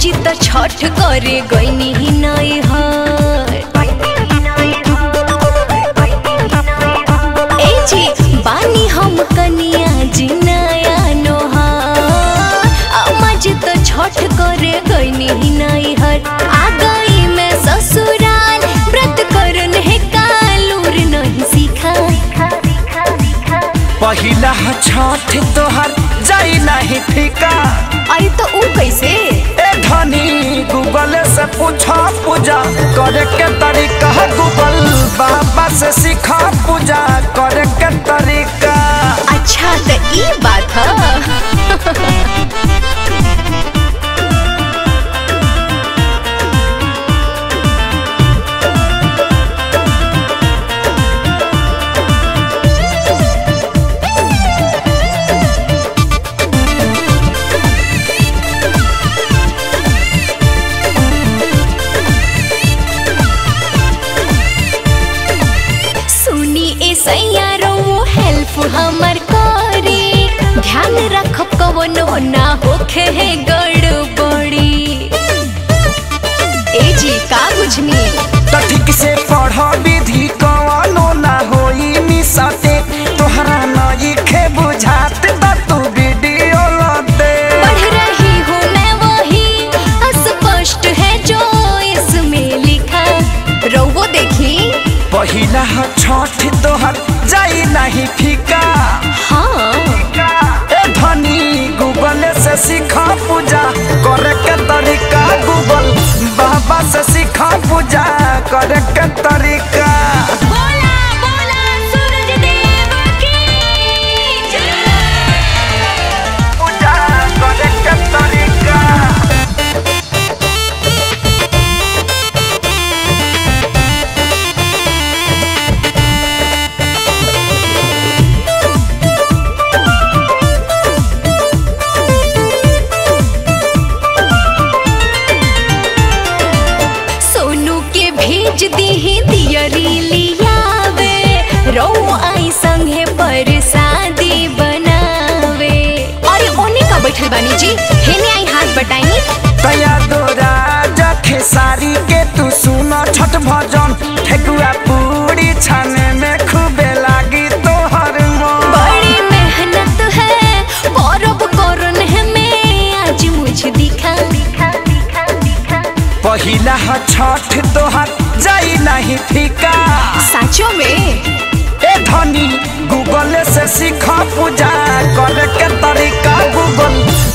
जी त छठ करे गईनी ही नहीं हर ए जी बानी हम कनिया जी नया नोहार अम्मा जी त छठ करे गईनी ही नहीं हर आ गई मैं ससुराल व्रत करन है कालूर नहीं सीखा पहिला छठ तोहर जाई नहीं फीका अरे तो ऊ कैसे ए धनी गूगल से पूछा पूजा करे के तरीका गूगल बाबा से सीखा पूजा करे के तरीका अच्छा तो ई बात है सुनी ए सैयारो हेल्प हमर करे ध्यान रखब कवनो ना होखे है गड़बड़ी ए जी का बुझनी तो ठीक से पढ़ विधि कवनो ना होई मिसते तोहरा नई खे बुझात बा तू वीडियो लते पढ़ रही हूँ मैं वही अस्पष्ट है जो इसमें लिखा रोवो देखी पहिला छठ तोहर जाई नहीं फीका हाँ ए धनी गूगल से सीखा पूजा करे के तरीका गूगल बाबा से सीखा पूजा करे के तरीका बोला बोला सूरज देव की जय पूजा करे के तरीका सोनू के भेज दी दियरी लियावे रो आई संगे पर शादी बनावे अरे ओने का बैठल बानी जी हेने आई हाथ बटाई तया दोरा जखे सारी के तू सुनो छठ भजन ठेकुआ पूरी छाने में खूबे लागी तोहर मन बड़ी मेहनत है परब करन है मैं आज मुझे दिखा दिखा दिखा दिखा पहिला छठ तोहर जाई नहीं फीका साचो में ए धनी गूगल से सीखा पूजा करे के तरीका गूगल